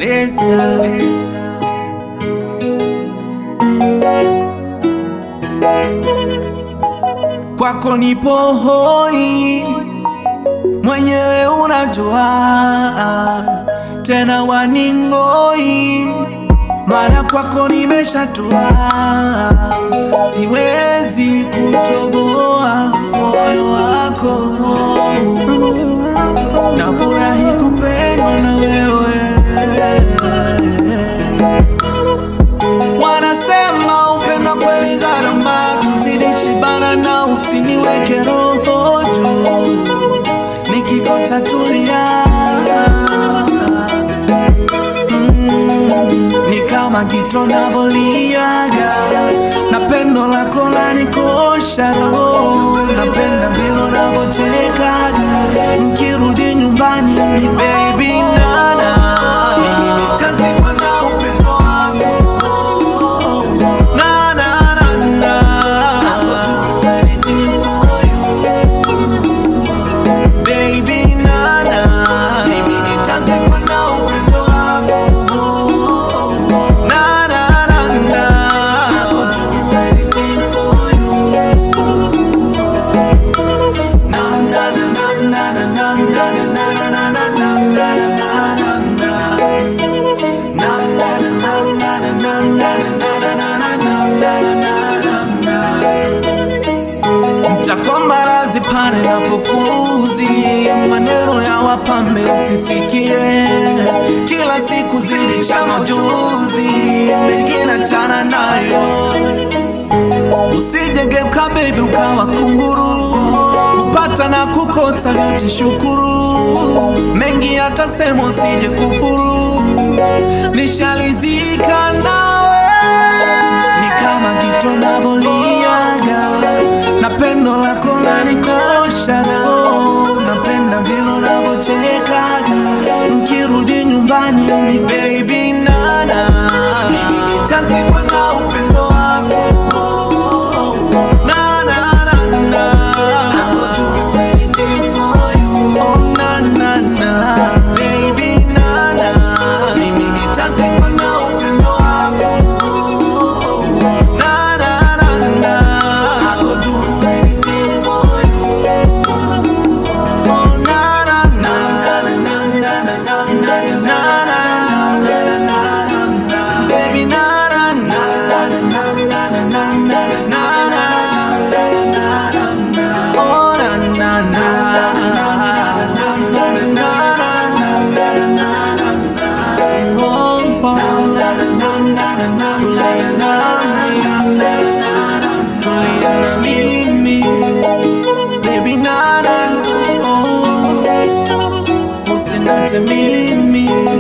Reza. Kwako nipo hoi, mwenyewe unajua, tena waningoi, mara kwako nimeshatua, siwezi kutoboa moyo wako, nafurahi kupendwa na wewe. Wanasema upendo kweli gharama, tuzidishi bana na usiniweke roho juu, nikikosa tulia. Mm, ni kama kito navoliaga na pendo lako lanikosha roho, napenda vile unavyochekaga nkirudi nyumbani ni baby nana, nitazikwa na upendo wako na, na, na, na. I will do anything for you. Baby, na, na. Mimi nitazikwa na upendo wako. Na, na, na, na. I will do anything for you. Na, na, na, na, na, na, na, na, na, na, na, na, na, na, na, na, na, na. Mtakomba razi pale napokuzi, maneno ya wapambe usisikie, kila siku zilisha majuzi, mengine chana nayo Usijegeuka baby ukawa kunguru, kupata na kukosa vyote shukuru, mengi yatasema usije kufuru, nishalizika nawe, ni kama kito navoliaga na pendo lako lanikosha roho, napenda vile unavyochekaga nkirudi nyumbani ni baby nana, nitazikwa na upendo wako na, na, na, na. I will do anything for you. Oh, na, na, na. Baby, na, na. Mimi nitazikwa na upendo wako. Na, na, na, na. I will do anything for you. Oh, na, na, na. Na, na, na, na, na, na, na, na, na, na, na. Baby, na, na, na. Na, na, na, na, na, na, na, na. Oh, na, na, na. Oh, oh. Tulia na mimi. Baby, na, na. Oh, usiniache mimi